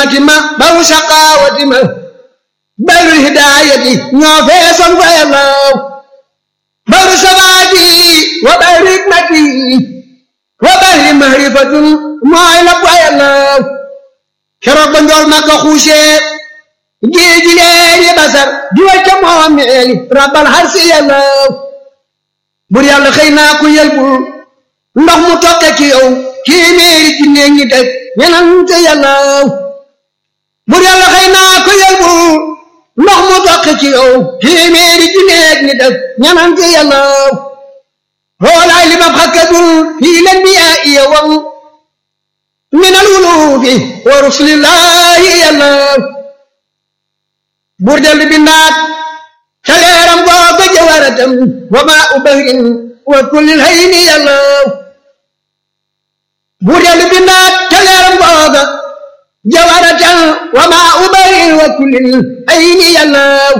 ni'mati ma baru saqawati ma baru hidayati ñoo feesoon fa yàllaw baru sabaati wa baru hikmati wa baru mahrifatun mooy la fa yàllaw keroog ba njool ma ko xuusee géeji leeri basar di wacca moomeeli rabbal harsi yàllaw bur yàlla xëy naa ku yelbul ndox mu tokke ci yow téeméeri junne ngi teg ñenante yàllaw bur yàlla xëy naa ku yelbul ndox mu tokke ci yow téeméeri junne ngi teg ñenante yàllaw xoolaay li ma xakkadul fii leen bi yaa iya wam min al wulufi wa rusulillahi yàllaw bur dellu bindaat ca leeram googa jawaratam wa maa u bahrin wa kullil hayni yàllaw bur dellu bindaat ca leeram googa jawaratam wa maa u bahrin wa kullil hayni yàllaw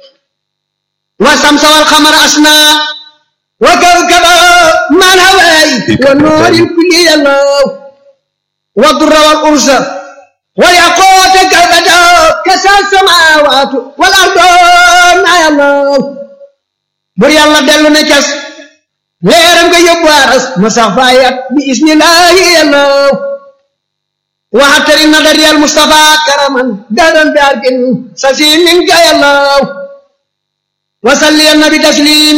wa samsa wal xamar asna wa kawkaba man hawaay wa nuuril kulli yàllaw wa durra wal ursa ويقوت كبدا كسى السماوات والأرض ما يالله بر يالله دلو نكس ليرم كي يبوارس مسافايات بإذن الله يالله وحتر النظر يا المصطفى كرما دارا بارك سسين منك يالله وصلي النبي تسليم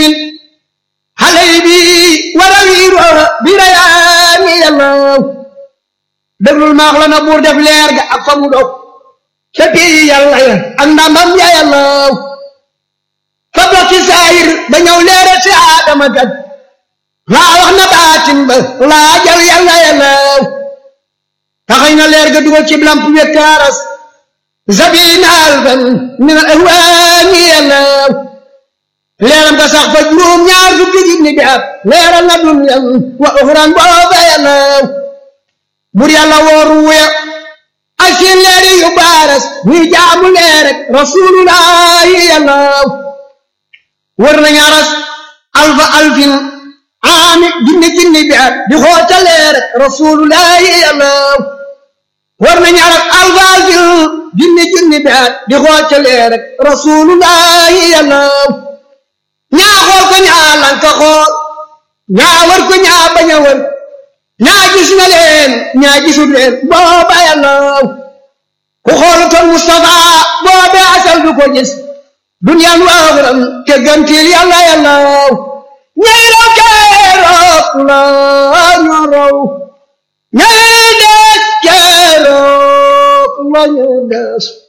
حليبي وروير بريان يالله déglul maax la na buur def leer ga ak fa mu dog ca pii yàlla ya ak ndamam ya yàllaw fa bokk ci saayir ba ñëw leeral si aadama kat laa wax na baatin ba laa jal yàlla yàllaw taxañ na leer ga dugal ci lamp wekkaaras zabina alfan min al ahwaani yàllaw leeram ga sax fa juróom ñaar fukki junni bi at leeral na dunyan wa uxran booba yàllaw bur yàlla wooru wuya ak seen leeri yu baaras ñuy jaamu leer rek rasulullahi yàllaw wër nañu aras alfa alfin aami junni junni bi at di xoota leer rek rasulullahi yàllaw wër nañu aras alfa alfin junni junni bi at di xoota leer rek rasulullahi yàllaw ñaa xool ko ñaa lanka xool ñaa wër ko ñaa bañ a wër ñaa gis na leen ñaa gisul leen booba yàllaw ku xoolutoon Mustafa boobe asal du ko gis duniyaan waaxuram te gantil yàlla yàllaw ñay raw keroog la ñu raw ñay des keroog la ñu des